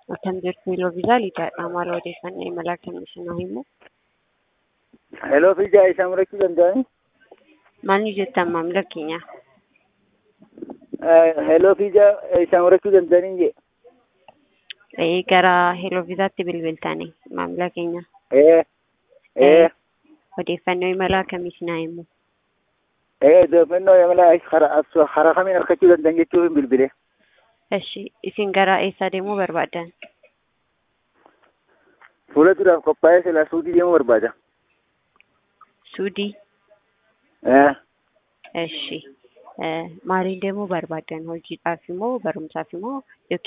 Akkam jirtu Heloo Viizaa Liidaadha. Maal odeeffannoo imala akkamii himu? Heloo Viizaa isa murachuu danda'ani? Maal ni jettan maamila keenya? Heloo Viizaa isa murachuu danda'anii jee? Ee, gara Heloo Viizaatti bilbiltanii maamila keenya. Ee, ee, Odeeffannoo imala akkamii sinaa himu? ee, odeeffannoo imala karaa kamiin argachuu danda'an jechuun bilbile. Eshi, isin gara eessaa deemuu barbaaddan? Fuula duraaf qophaa'ee silaa suudii deemuu barbaada. Suudii? Ee, Eshi. Maaliin deemuu barbaaddan? Hojiidhaaf immoo barumsaaf immoo